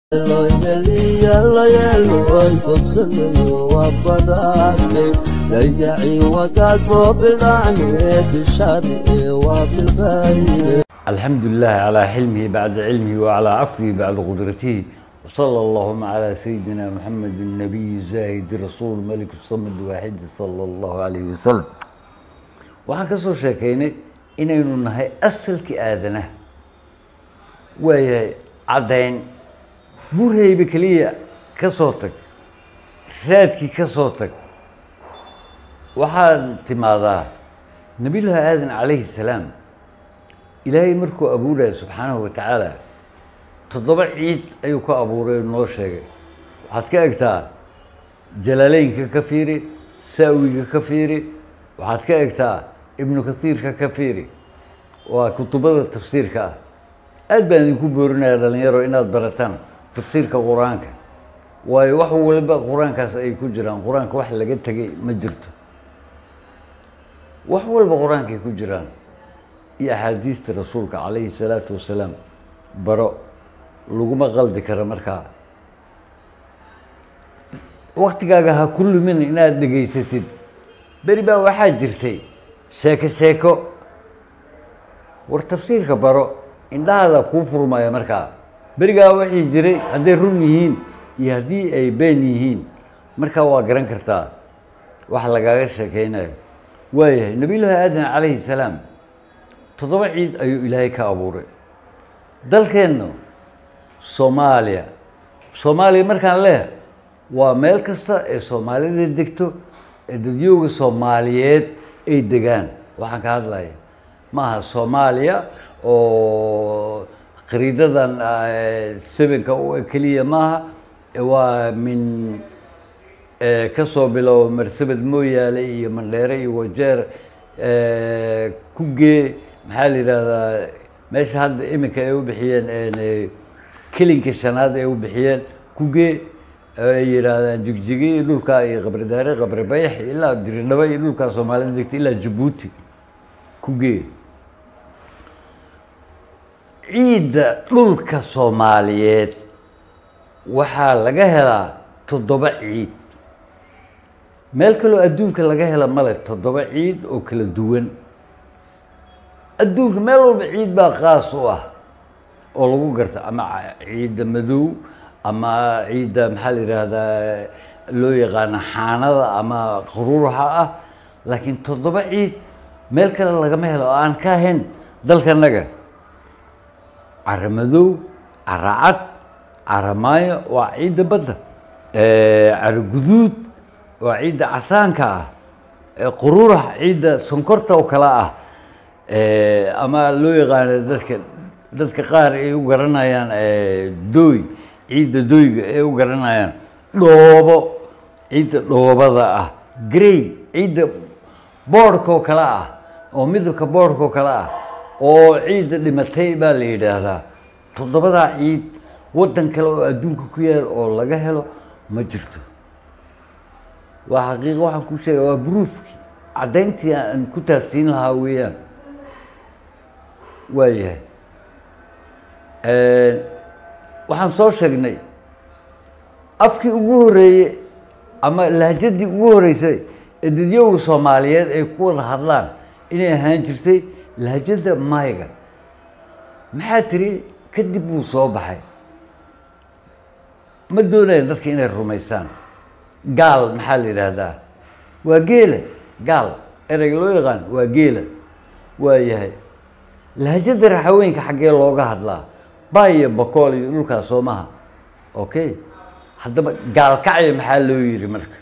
dayacii wagaasoo bidhaanee bishari waa bilqayre الحمد لله على حلمه بعد علمه وعلى عفوه بعد قدرته وصلى اللهم على سيدنا محمد النبي الزاهد رسول ملك الصمد واحد صلى الله عليه وسلم waxaan ka soo sheekaynay inaynu nahay asalkii aadanaha waayahay caddayn burhayba keliya ka soo tag raadkii ka soo tag waxaad timaadaa nabiyullaahi aadan calayhi salaam ilaahay markuu abuuraya subxaanahu wa tacaala toddoba ciid ayuu ka abuuray oo noo sheegay waxaad ka egtaa jalaaleynka ka fiiri saawiga ka fiiri waxaad ka egtaa ibnu kasiirka ka fiiri waa kutubada tafsiirka ah aad baan idinku boorinaya dhalinyaro inaad barataan tafsiirka qur-aanka waayo wax waliba qur-aankaas ay ku jiraan qur-aanka wax laga tegay ma jirto wax walba qur-aankaay ku jiraan iyo axaadiista rasuulka calayhi salaatu wasalaam baro laguma qaldi kara markaa waktigaaga ha ku lumin inaad dhegaysatid beri baa waxaa jirtay sheeko sheeko war tafsiirka baro indhahaada kuu furmaya markaa berigaa waxay jiray hadday run yihiin iyo haddii ay been yihiin markaa waa garan kartaa wax lagaaga sheekeynayo waayahay nabiyullaahi aadan calayhi salaam toddoba ciid ayuu ilaahay ka abuuray dalkeenna soomaaliya soomaaliya markaan leh waa meel kasta ee soomaalida degto ee dadyooga soomaaliyeed ay degaan waxaan ka hadlaya ma aha soomaaliya oo khariidadan sebenka u keliya maaha waa min kasoo bilow marsabed mooyaale iyo mandheere iyo wajeer kugee maxaa la yidhahdaa meesha hadda iminka ay u bixiyeen kelinka shanaad ay u bixiyeen kugee ay yidhaahdaan jigjigi iyo dhulkaa iyo qabridaare qabri bayax ilaa diridhaba iyo dhulkaa soomaalida degta ilaa jabuuti kugee ciidda dhulka soomaaliyeed waxaa laga helaa toddoba ciid meel kaloo adduunka laga hela male toddoba ciid oo kala duwan adduunka meel walba ciid baa qaas u ah oo lagu garta ama ciidda madow ama ciidda maxaa la yidhaahdaa loo yaqaano xaanada ama quruuraxa ah laakiin toddoba ciid meel kale lagama helo oo aan ka ahayn dalkanaga cara madow cara cad cara maayo waa ciidda badda cara guduud waa ciidda casaanka ah quruurax ciidda sonkorta oo kale ah ama loo yaqaano dadka dadka qaar ay u garanayaan dooy ciidda dooyga ay u garanayaan dhoobo ciidda dhoobada ah grey ciidda boodhkoo kale ah oo midabka boodhkoo kale ah oo ciidda dhimatay baa la yidhaahdaa toddobadaa ciid waddan kale oo adduunka ku yaal oo laga helo ma jirto waa xaqiiqa waxaan ku sheega waa bruufkii caddayntii aan ku taabsiin lahaa weeyaan waayahay waxaan soo sheegnay afkii ugu horeeyey ama lahjadii ugu horeysay ee dadyowga soomaaliyeed ay ku wada hadlaan inay ahaan jirtay lahjada mayga maxaa tiri kadib buu soo baxay ma doonaya dadka inay rumaysaan gaal maxaa la yidhaahdaa waa geela gaal ereyga loo yaqaan waa geela waa yahay lahjada raxaweenka xaggee looga hadlaa baiyo bakool iyo dhulkaas soo maha okay haddaba gaalkacya maxaa loo yidhi marka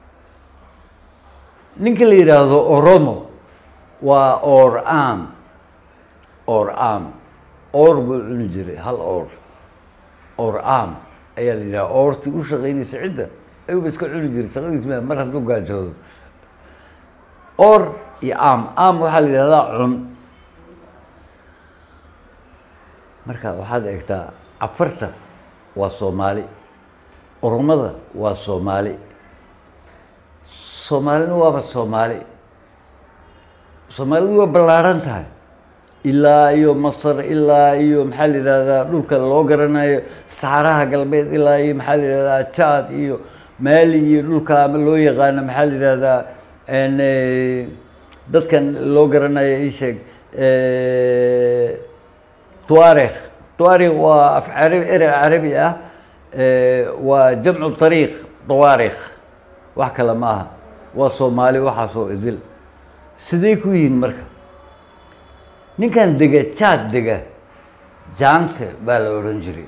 ninka la yidhaahdo oromo waa or am or am or buu cuni jiray hal or or am ayaa la yidhaha oortii u shaqaynaysa cidda ayuuba iska cuni jiray shaqadiis ma mar hadduu gaajoodo or iyo am am waxaa la yidhahdaa cun marka waxaad eegtaa cafarta waa soomaali oromada waa soomaali soomaalina waaba soomaali soomaalidu waa ballaarhan tahay ilaa iyo masar ilaa iyo maxaa la yidhahdaa dhulka loo garanayo saxaraha galbeed ilaa iyo maxaa la yidhahdaa jaad iyo maali iyo dhulka ama loo yaqaano maxaa la yidhahdaa n dadkan loo garanayo ii sheeg tuarikh tuarikh waa af carabi erey carabi ah waa jamcu طariiq tawaarikh wax kale ma aha waa soomaali waxaasoo idil siday ku yihiin marka ninkan dega jaad dega jaante baa la odhan jiray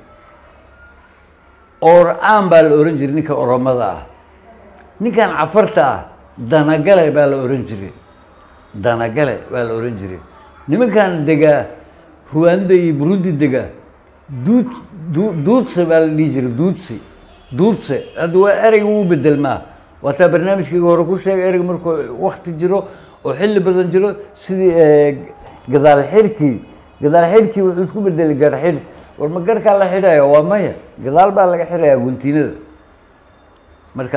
or-aan baa la odhan jiray ninka oromada ah ninkan cafarta ah danagale baa la odhan jiray danagale baa la odhan jiray nimankan degaa ruwanda iyo burundi dega duud du duudse baa la dhihi jiray duudse duudse hadda waa ereyga wuu bedelmaa waataa barnaamijkayga hore ku sheegay ereyga markuu wakti jiro oo xilli badan jiro sidii gadaal xirkii gadaal xidhkii wuxuu isku bedelay gar xidh war ma garhkaa la xidhaya waa maya gadaal baa laga xidhayaa guntiinada marka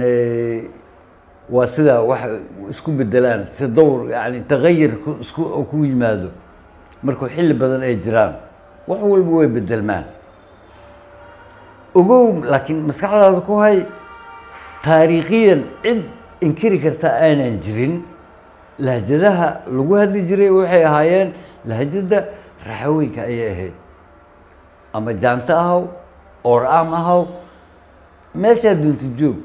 waa sidaa wax isku bedelaan si dowr yani tagayir ku isku ku yimaado markuu xilli badan ay jiraan wax walba way bedelmaan ogow laakiin maskaxdaada ku hay taariikhiyan cid inkiri karta aanan jirin lahjadaha lagu hadli jiray waxay ahaayeen lahjada raxaweenka ayay ahayd ama jaanto ahaw or-am ahaw meeshaa dunta joog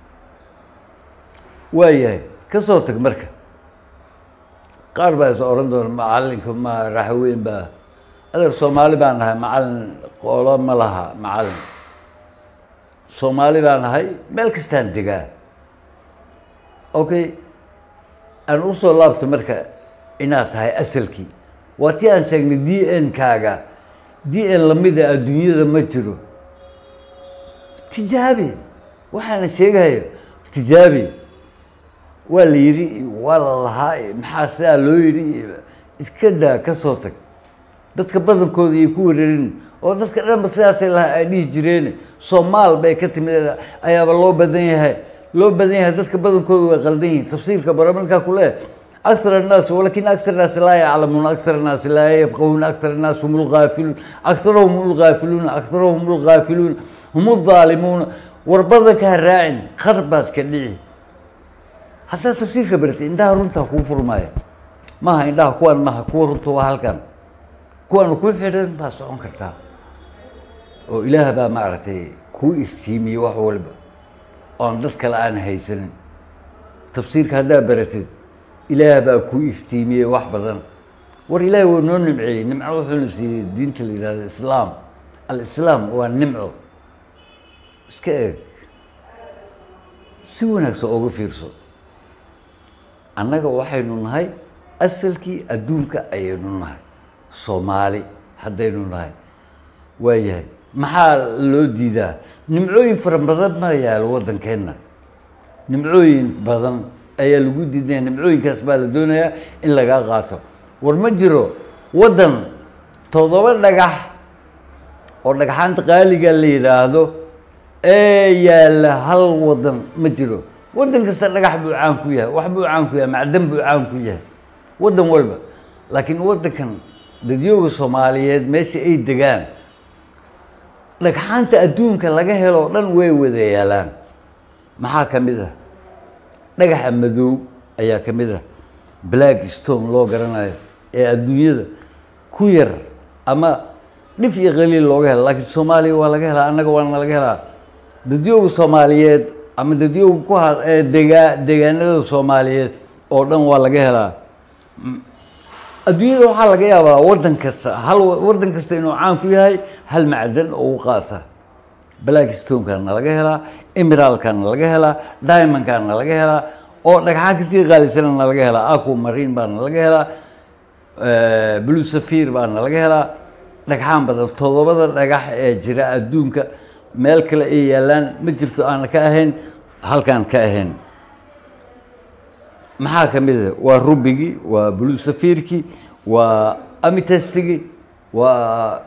waa yahay ka soo tag marka qaar baa is oran doona macalinka ma raxaweyn baa adeer soomaali baan nahay macalin qoolo ma laha macalin soomaali baan nahay meel kastaan degaa okay aan usoo laabto marka inaad tahay asalkii waa tii aan sheegnay d n kaaga d n lamida adduunyada ma jiro tijaabi waxaana sheegayo tijaabi waa la yidhi waa la lahaa maxaa sidaa loo yidhi iska daa ka soo tag dadka badankooda iyo ku wareerin oo dadka dhanba sidaasay lahaa ay dhihi jireen soomaal bay ka timid ayaaba loo badan yahay loo badan yahay dadka badankooda way qaldan yihin tafsiirka bara markaa ku leeh aktar annaas walakin aktar annaasi laa yaclamuuna aktar annaasi laa yafqahuuna aktar annaas hum lgaafiluun aktarahum hum lgaafiluuna aktarahum hum lgaafiluuna hum ldaalimuuna war badanka ha raacin qar baad ka dhici haddaad tafsiirka baratay indhaha runtaa kuu furmaaya maaha indhaha kuwaan maaha kuwa runta waa halkan kuwaanu ku xidhan baad socon kartaa oo ilaah baa maaragtay kuu iftiimiyey wax walba oon dad kale aan haysanin tafsiirka haddaa baratid ilaah baa kuu iftiimiyey wax badan war ilaahi waa noo nimceeyey nimco wuxuuna siiyey diinta la yidhahdo islaam alislaam waa nimco iska eeg si wanaagsan ooga fiirso annaga waxaynu nahay asalkii adduunka ayaynu nahay soomaali haddaynu nahay waayahay maxaa loo diidaa nimcooyin fara badan ma yaalo waddankeenna nimcooyin badan ayaa lagu diidaya nimcooyinkaas baa la doonayaa in lagaa qaato war ma jiro waddan toddoba dhagax oo dhagxaanta qaaliga la yidhaahdo ee yaalla hal waddan ma jiro waddan kasta dhagax buu caan ku yahay wax buu caan ku yahay macdan buu caan ku yahay waddan walba laakiin waddankan dadyooga soomaaliyeed meesha ay degaan dhagxaanta adduunka laga helo o dhan way wada yaalaan maxaa ka mid ah dhagaxa madow ayaa ka mid ah black stone loo garanayo ee adduunyada ku yar ama dhif iyo qaliil looga helo laakiin soomaaliya waa laga helaa annaga waana laga helaa dadyooga soomaaliyeed ama dadyooga ku ha ee degaa deegaanada soomaaliyeed oo dhan waa laga helaa adduunyada waxaa laga yaabaa waddan kasta hal waddan kasta inuu caan ku yahay hal macdan oo u qaasa black stonekana laga helaa emeralkana laga helaa diamondkana laga helaa oo dhagxaan kasii qaalisanana laga helaa acu marine baana laga helaa blue safir baana laga helaa dhagxaan badan toddobada dhagax ee jira adduunka meel kale ay yaalaan ma jirto aana ka ahayn halkaan ka ahayn maxaa ka mid a waa rubigii waa blue safirkii waa amitestigii waa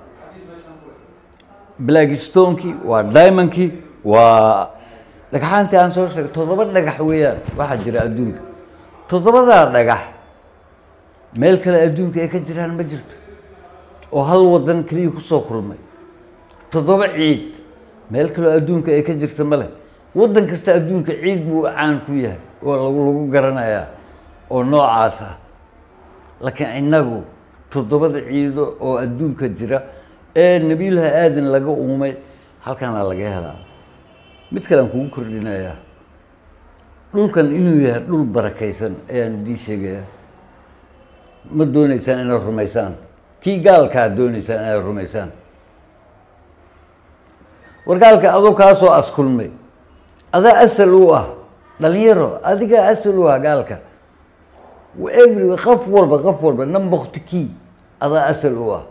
black stonekii waa diamondkii waa dhagxaantii aan soo sheegay toddoba dhagax weeyaan waxaa jira adduunka toddobadaa dhagax meel kale adduunka ay ka jiraan ma jirto oo hal wadan keliya kusoo kulmay toddoba ciid meel kaleo adduunka ay ka jirta ma leh waddan kasta adduunka ciid buu caan ku yahay oo lagu lagu garanayaa oo noocaas ah laakiin innagu toddobada ciido oo adduunka jira ee nebiyullaahi aadan laga uumay halkaana laga helaa mid kale aan kugu kordhinayaa dhulkan inuu yahay dhul barakaysan ayaan idiin sheegayaa ma dooneysaan inaad rumaysaan kii gaalkaa dooneysaan inaad rumaysaan war gaalka adoo kaasoo askulmay adaa asal u ah dhalinyaro adigaa asal u ah gaalka every qof walba qof walba nambokti kii adaa asal u ah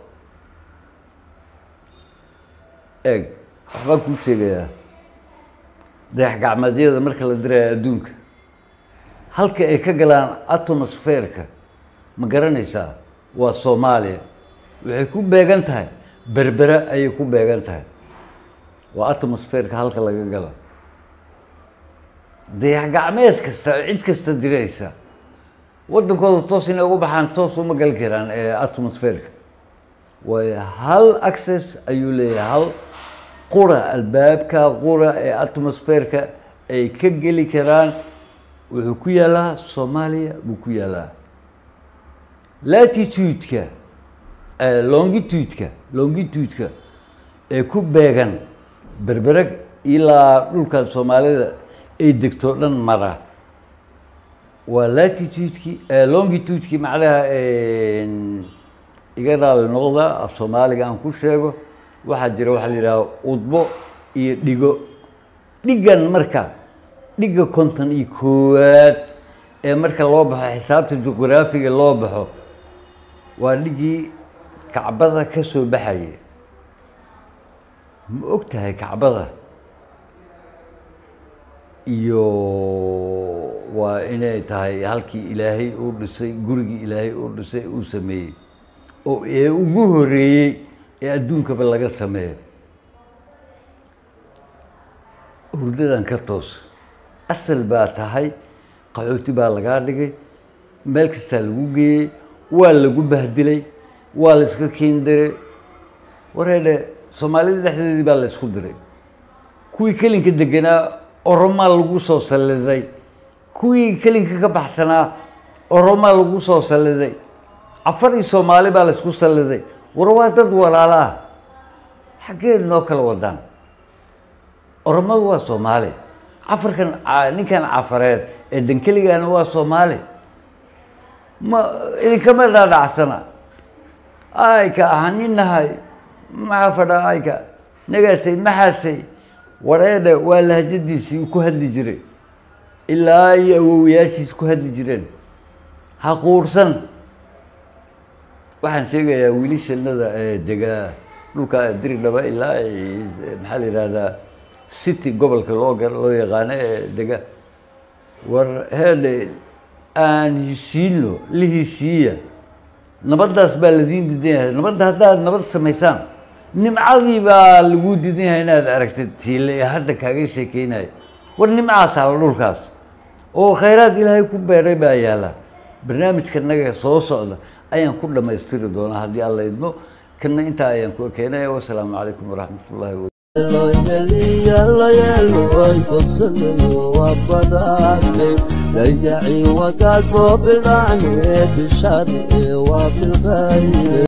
eeg waxbaan kuu sheegayaa dayax gacmeedyada marka la diraya adduunka halka ay ka galaan atmosferka ma garanaysaa waa soomaaliya waxay ku beegan tahay berbera ayay ku beegan tahay waa atmosferka halka laga galo dayax gacmeed kasta oo cid kasta diraysa waddankooda toos inay ugu baxaan toos uma gali karaan ee atmosferka waayo hal access ayuu leeyahay hal qura albaabka qura ee atmosferka ay ka geli karaan wuxuu ku yaalaa soomaaliya buu ku yaalaa latitude-ka longitude-ka longitude-ka ee ku beegan berbereg ilaa dhulka soomaalida ay degto dhan mara waa latitude-ki longitude-ki macnaha iga raali noqda af soomaaliga aan ku sheego waxaa jira waxaa la yidhaha udbo iyo dhigo dhigan marka dhiga konton iyo koowaad ee marka loo baxo xisaabta juqraafiga loo baxo waa dhigii kacbada ka soo baxaya ma og tahay kacbada iyo waa inay tahay halkii ilaahay uu dhisay gurigii ilaahay uu dhisay uu sameeyey oo ee ugu horeeyey ee adduunkaba laga sameeyo hurdadan ka toos asal baa tahay qaxooti baa lagaa dhigay meel kastaa lagu geeyey waa lagu bahdilay waa la iska kiindiray wareedhe soomaalida dhexdeedii baa la isku diray kuwii kelinka deganaa oromaa lagu soo salliday kuwii kelinka ka baxsanaa oromaa lagu soo salliday cafar iyo soomaali baa la isku salliday war waa dad walaala ah xaggeed noo kala wadaan oromadu waa soomaali cafarkan ninkan cafareed ee dankeligaana waa soomaali ma idinkama dhaadhacsana ayka ahaninahay maxaa fadhaa ayka nagaasay maxaasay wareedhe waa lahjadiisii ku hadli jiray ilaa iyo awowayaashiis ku hadli jireen ha quursan waxaan sheegayaa wiilishanada ee degaa dhulka diridhaba ilaa maxaa la yihahdaa city gobolka loo ga loo yaqaano ee dega war heedhe aan heshiino la heshiiya nabaddaas baa ladiin diidan yahay nabadda haddaad nabad samaysaan nimcadii baa lagu diidan yahay inaad aragtid tiile ee hadda kaaga sheekeynayo war nimcaa taalo dhulkaas oo khayraad ilaahay ku beeray baa yaala barnaamijka naga soo socda ayaan ku dhammaystiri doonaa haddii alla idmo kana intaa ayaan ku keenaya wasalaamu calaykum waraxmat ullahi wa yeeloy fogsanayo waa badhaadhe dayacii waa kaa soo bidhaane bishar ee waa bilqayre